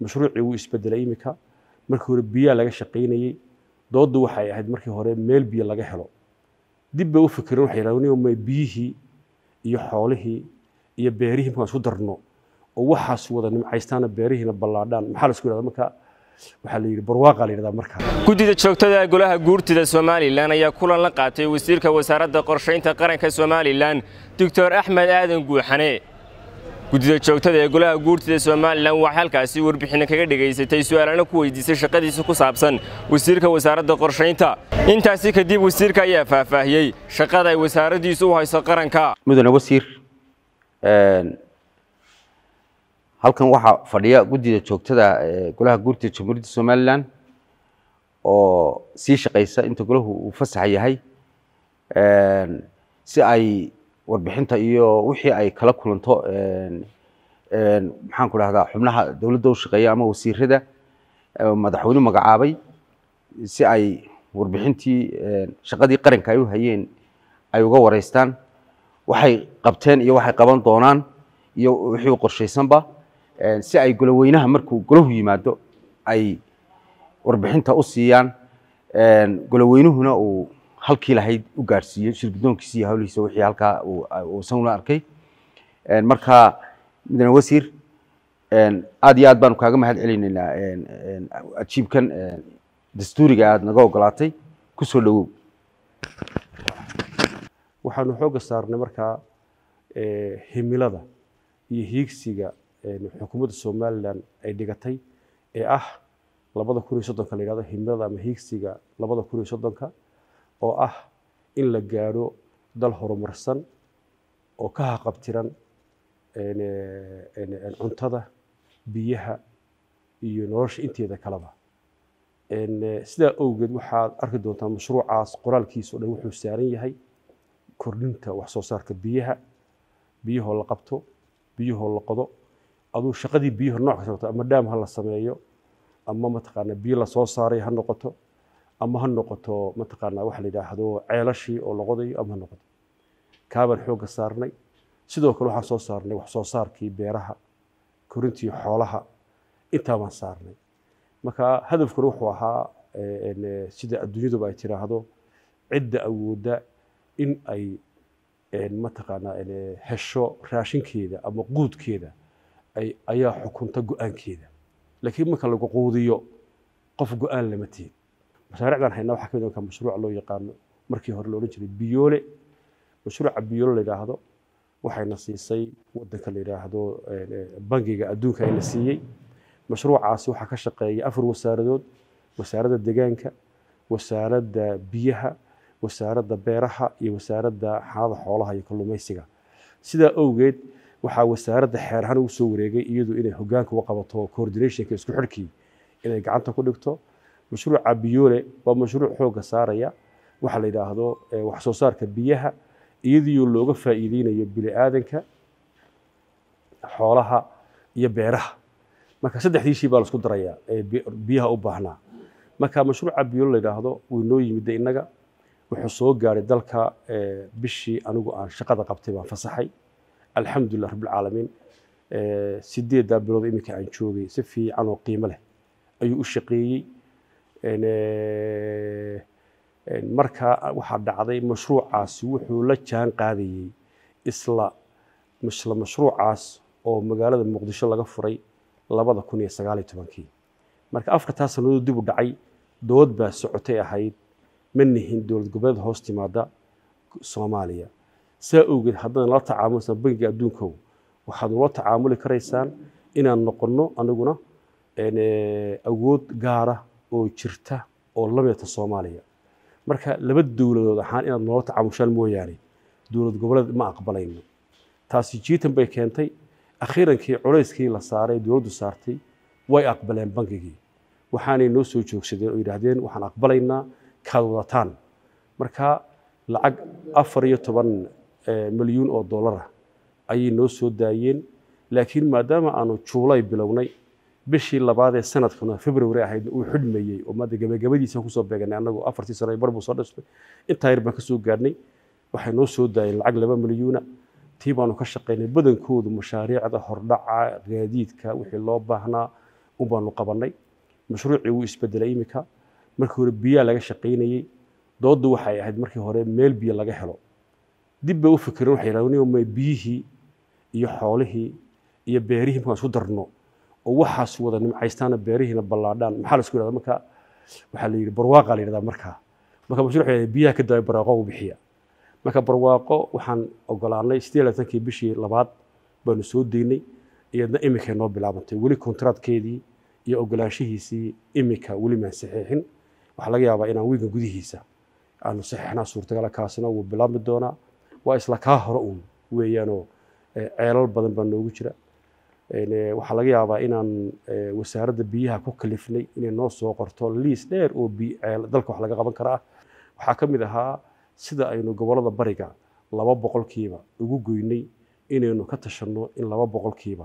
mashruucii wuu isbedelay imika markii hore biyaa laga shaqaynayey dooddu waxay ahayd markii hore meel biyo laga helo dib bay u fikireen waxay yidhahdeen may biyihii iyo xoolihii iyo beerihii markaan isku darno oo waxaas wada nimcaystaana beerihiina ballaadhaan maxaa la isku yidhahdaa marka waxaa la yidhi barwaaqa la yidhahdaa markaa guddida joogtada golaha guurtida somalilan ayaa kulan la qaatay wasiirka wasaaradda qorshaynta qaranka somalilan doctor axmed aadan guuxane guddida joogtada ee golaha guurtida somalilan waxay halkaasi warbixinno kaga dhegaysatay su'aalana ku weydiisay shaqadiisa ku saabsan wasiirka wasaaradda qorshaynta intaasi kadib wasiirka ayaa faahfaahiyey shaqada ay wasaaraddiisu u hayso qaranka mudane wasiir halkan waxaa fadhiya guddida joogtada ee golaha guurtida jamhuuriyadda somalilan oo sii shaqaysa inta golahu uu fasaxa yahay si ay warbixinta iyo wixii ay kala kulanto maxaan ku dhahdaa xubnaha dowladda u shaqeeya ama wasiirada madaxweyne magacaabay si ay warbixintii shaqadii qaranka ay u hayeen ay uga wareystaan waxay qabteen iyo waxay qaban doonaan iyo wixii qorshaysanba si ay goloweynaha markuu golahu yimaado ay warbixinta u siiyaan goloweynuhuna uu halkii lahayd u gaadhsiiyo shirgudoonkiisa iyo hawlihiisa wixii halkaa uu isaguna arkay marka mudane wasiir aad iyo aad baanu kaaga mahad celinaynaa ajiibkan dastuuriga aad naga ogolaatay ku soo dhowow waxaanu xoogga saarnay markaa himilada iyo hiigsiga xukuumadda somalilan ay dhigatay ee ah labada kun iyo soddonka la yidhahdo himilada ama hiigsiga labada kun iyo soddonka oo ah in la gaadho dal horumarsan oo ka haqabtiran cuntada biyaha iyo nolosha inteeda kaleba sidaa awgeed waxaad arki doontaa mashruucaas qoraalkiisa o dhan wuxuu saaran yahay kordhinta wax soo saarka biyaha biyahoo la qabto biyahoo la qodo aduu shaqadii biyaha nooc kasta noqoto ama dhaam ha la sameeyo ama mataqaanaa biyo la soo saaray ha noqoto ama ha noqoto mataqaanaa waxa la yidhaahdo ceelashii oo la qodayo ama ha noqoto kaabaan xoogga saarnay sidoo kale waxaan soo saarnay wax soo saarkii beeraha korintii xoolaha intaa baan saarnay marka hadafkuna wuxuu ahaa sida adduunyaduba ay tiraahdo cidda awoodda in ay mataqaanaa hesho raashinkeeda ama quudkeeda ayaa xukunta go-aankeeda laakiin marka lagu quudiyo qof go-aan lama tihin mashaariicdan haynaa waxaa kamid marka mashruuca loo yaqaano markii hore la odhan jiray biyoole mashruuca biyoole la yidhaahdo waxayna siisay wadanka la yidhaahdo bangiga adduunka ayna siiyey mashruucaasi waxaa ka shaqeeya afar wasaaradood wasaaradda deegaanka wasaaradda biyaha wasaaradda beeraha iyo wasaaradda xanada xoolaha iyo kalluumaysiga sidaa awgeed waxaa wasaaradda xeer ahaan ugu soo wareegay iyadu inay hogaanka u qabato coordinationka isku xidhkii inay gacanta ku dhigto mashruuca biyoole waa mashruuc xoogga saaraya waxaa la yidhaahdo wax soo saarka biyaha iyadoo looga faa'iideynayo bini aadanka xoolaha iyo beeraha marka saddexdii shay baa la isku darayaa ee biyaha u baahnaa marka mashruuca biyoole la yidhaahdo wuu noo yimidda innaga wuxuu soo gaaray dalka bishii anigu aan shaqada qabtay baan fasaxay alxamdulilah rabbilcaalamiin sideeddaa bilood iminka aan joogay si fiican oo qiimo leh ayuu u shaqeeyey marka waxaa dhacday mashruucaasi wuxuu la jaan qaadayey isla isla mashruucaas oo magaalada muqdisho laga furay labada kun iyo sagaaliyo tobankii marka afartaa sannadood dib u dhacay dood baa socotay ahayd ma nihin dowlad goboleed hoos timaada soomaaliya saa awgeed haddaan la tacaamulaysan bangiga adduunkow waxaad ula tacaamuli karaysaan inaan noqonno aniguna awood gaara oo jirta oo la midata soomaaliya marka laba dowladood ahaan inaad noola tacaamushaan mooyaane dowlad goboleed ma aqbalayno taasi jiitan bay keentay akhiirankii culayskii la saaray dowladdu saartay way aqbaleen bangigii waxaanay noo soo joogsadeen oo yidhaahdeen waxaan aqbalaynaa kaad wadataan marka lacag afar iyo toban milyuun oo dollara ayay noo soo daayeen laakiin maadaama aanu juulay bilownay bishii labaad ee sanadkuna february ahayd uu xidhmayey oo maada gabagabadiisa kusoo beeganay annagu afartii sano bar buu soo dhasbay intaa yar baan ka soo gaadhnay waxay noo soo daayeen lacag laba milyuuna tii baanu ka shaqaynay badankoodu mashaariicda hordhaca gaadiidka wixii loo baahnaa un baanu qabannay mashruucii wuu isbedelay iminka markii hore biyaa laga shaqaynayey dooddu waxay ahayd markii hore meel biyo laga helo dib bay u fikireen waxay yidhahdeen may biyihii iyo xoolihii iyo beerihii markaan isku darno oo waxaas wada nimcaystaana beerihiina ballaadhaan maxaa la isku yidhahdaa marka waxaa la yidhi barwaaqa la yidhahdaa markaa marka mashruuc waxay biyaha ka daba barwaaqo u bixiya marka barwaaqo waxaan ogolaanay siddeed labaatankii bishii labaad baanu soo deynay iyadna iminkay noo bilaabantay weli kontraadkeedii iyo ogolaanshihiisii iminka weli maan saxiixin waxaa laga yaabaa inaan wiiga gudihiisa aanu saxiixnaa suurtagala kaasina wuu bilaabmi doonaa waa isla kaa hore uun weeyaanoo ceelal badan baa noogu jira waxaa laga yaabaa inaan wasaaradda biyaha ku kalifnay inay noo soo qorto liis dheer oo dalka wax laga qaban kara ah waxaa ka mid ahaa sida aynu gobollada bariga laba boqolkiiba ugu goynay inaynu ka tashanno in laba boqolkiiba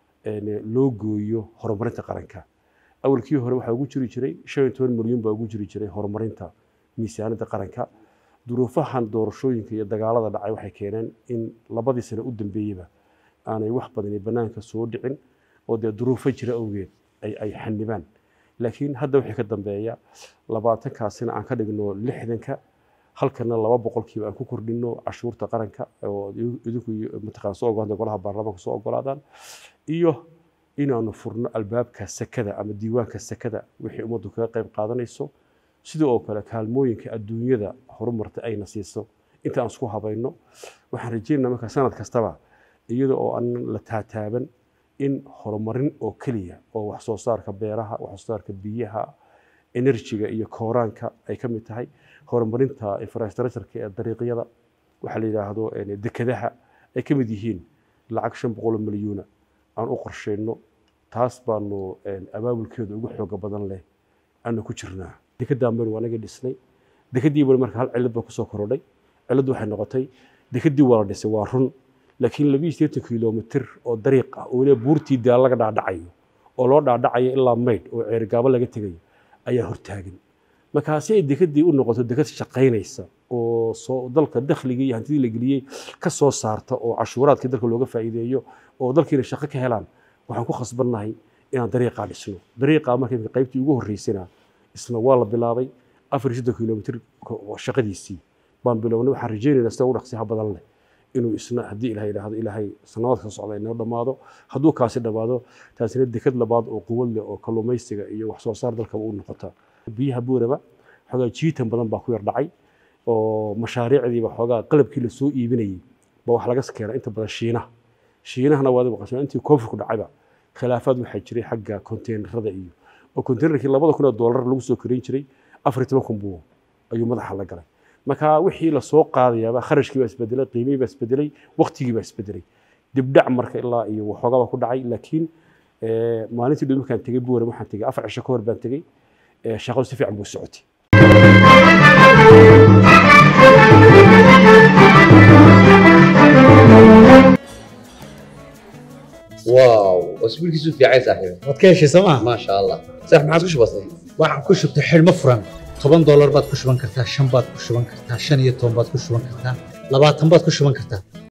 loo gooyo horumarinta qaranka awalkii hore waxaa ugu jiri jiray shan iyo toban milyan baa ugu jiri jiray horumarinta miisaaniyadda qaranka duruufahan doorashooyinka iyo dagaalada dhacay waxay keeneen in labadii sano u dambeeyeyba aanay wax badani bannaanka soo dhicin oo dee duruufo jira awgeed ay xanibaan laakiin hadda wixii ka dambeeya labaatankaasina aan ka dhigno lixdanka halkana laba boqolkiiba aan ku kordhino cashuurta qaranka oo idinku mataqaan soo ogolaada golaha baarlamaanka soo ogolaadaan iyo inaanu furno albaabka sakada ama diiwaanka sakada wixii ummaddu kaga qayb qaadanayso sidoo oo kale kaalmooyinka adduunyada horumarta ayna siiso inta aan isku habayno waxaan rajaynaynaa marka sanad kastaba iyada oo aan la taataaban in horumarin oo keliya oo wax soo saarka beeraha wax soo saarka biyaha enerjiga iyo kooraanka ay ka mid tahay horumarinta infrastructureka ee dariiqyada waxaa la yidhaahdo dekadaha ay ka mid yihiin lacag shan boqol milyuuna aan u qorshayno taas baanu abaabulkeedu ugu xooga badan leh aanu ku jirnaa dekedaan baynu anaga dhisnay dekedii bani marka hal cilad baa kusoo korodhay ciladdu waxay noqotay dekedii waa la dhisay waa run laakiin labiyo siddeetan kilomitir oo dariiq ah oo weliba buurtii daal laga dhaadhacayo oo loo dhaadhacayo ilaa maydh oo ceerigaabo laga tegayo ayaa hortaagan markaasi ay dekedii u noqoto deked shaqaynaysa oo soo dalka dakhligii iyo hantidii la geliyey ka soo saarta oo cashuuraadkii dalka looga faa'iideeyo oo dalkiina shaqo ka helaan waxaan ku khasbannahay inaan dariiqaa dhisno dariiqaa marka qaybtii ugu horreysana isna waa la bilaabay afar iyo soddon kilomitir shaqadiisii baan bilownay waxaan rajaynaynaa sida ugu dhaqsiyaha badan leh inuu isna haddii ilahay yidhaahdo ilaahay sanadaad ka socda inoo dhammaado hadduu kaasi dhammaado taasina deked labaad oo quwad leh oo kalluumaysiga iyo wax soo saar dalkaba u noqota biyaha buuraba xoogaa jiitan badan baa ku yar dhacay oo mashaariicdiiba xoogaa qalabkii la soo iibinayay ba wax laga keenaa inta badan shiinaha shiinahana waad maqashaa intii koonfurku dhacayba khilaafaad waxaa jiray xagga konteynerada iyo oo konteynerkii labada kun oo doolar lagu soo korin jiray afar iyo toban kun buu ayuu madaxa la galay marka wixii la soo qaadayaaba kharashkii baa isbedelay qiimihii baa isbedelay waqtigii baa isbedelay dibdhac marka ilaa iyo waxoogaa baa ku dhacay laakiin maalintii dhow markaan tegey buuram waxaan tegey afar cisho ka hor baan tegey shaqadu si fiican buu socotay واو اسبوع كيسو في عايز صاحبي waad ka heshay sooma ما شاء الله صح ما عاد وش بصير waxaan ku shubtay xidhmo furan toban doolar baad ku shuban kartaa shan baad ku shuban kartaa shan iyo toban baad ku shuban kartaa labaatan baad ku shuban kartaa